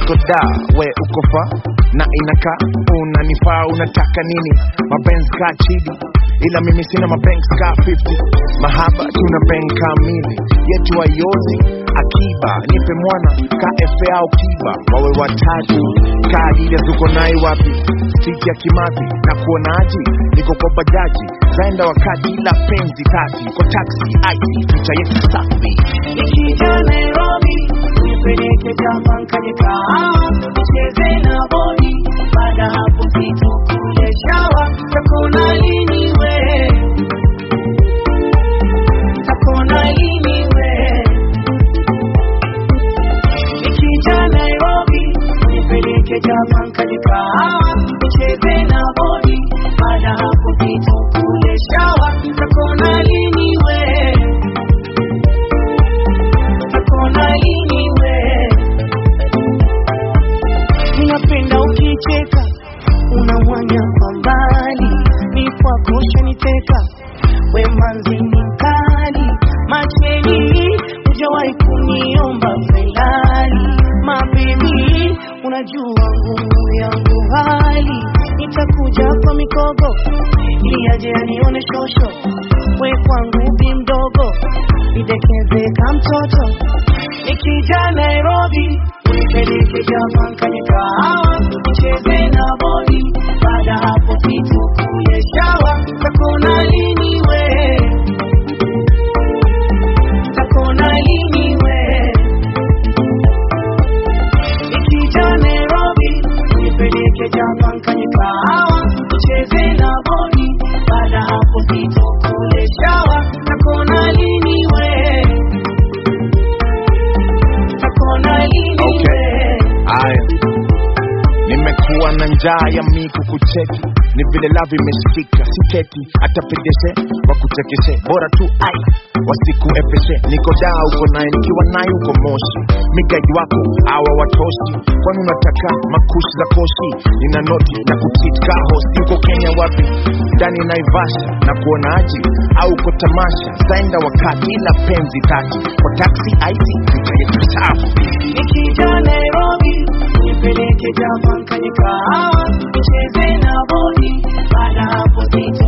niko da we uko fa na inakaa unanifaa unataka nini mabenz ka chidi ila mimi sina mabanks ka 50 mahaba tuna bank kamili yetu ayozi akiba nipe mwana ka fa au kiba wawe watatu ka adida tuko nai wapi siti ya kimathi na kuonaji niko kwa bajaji zaenda wakati ila penzi kati kwa taxi aiti picha yetu safi Nikija Nairobi, nipeleke Japan kwenye kahawa, nicheze na bodi. Baada hapo vitu kule shawa, takona lini we? Takona lini we? Nikija Nairobi, nipeleke Japan kwenye kahawa, nicheze na bodi. Baada hapo vitu kule shawa, takona lini we? Takona lini we? Ninapenda ukicheka, unamwanya kwa mbali, ni kwako shaniteka, we manzi ni mkali, macheni hujawahi kuniomba felali, mabebi unajua ngumu yangu hali, nitakuja kwa mikogo ili aje anione shosho, we kwangu bi mdogo, nidekeze ka mtoto nikija Nairobi nipeleke Japan kwenye kahawa nicheze na bodi. Baada hapo vitu kule shawa, takona lini we? Takona lini we? Nikija Nairobi nipeleke Japan kwenye kahawa nicheze na bodi. Baada hapo vitu kule shawa, takona lini we? Takona lini Okay. we? Aya, nimekuwa na njaa ya miku kucheki, ni vile lavi imeshika siketi, hata pedeshe wakuchekeshe, bora tu ai wasiku epeshe. Niko daa uko naye, nikiwa naye uko Moshi, migaji wako hawa watoshi, kwani unataka makushi za koshi? Nina noti na kuchitka hosi, uko Kenya wapi? Ndani Naivasha na kuonaji au uko tamasha? Zaenda wakati ila penzi tati kwa taxi aiti picha yetu safi Nikija Nairobi nipeleke Japan kwenye kahawa nicheze na bodi. Baada hapo vitu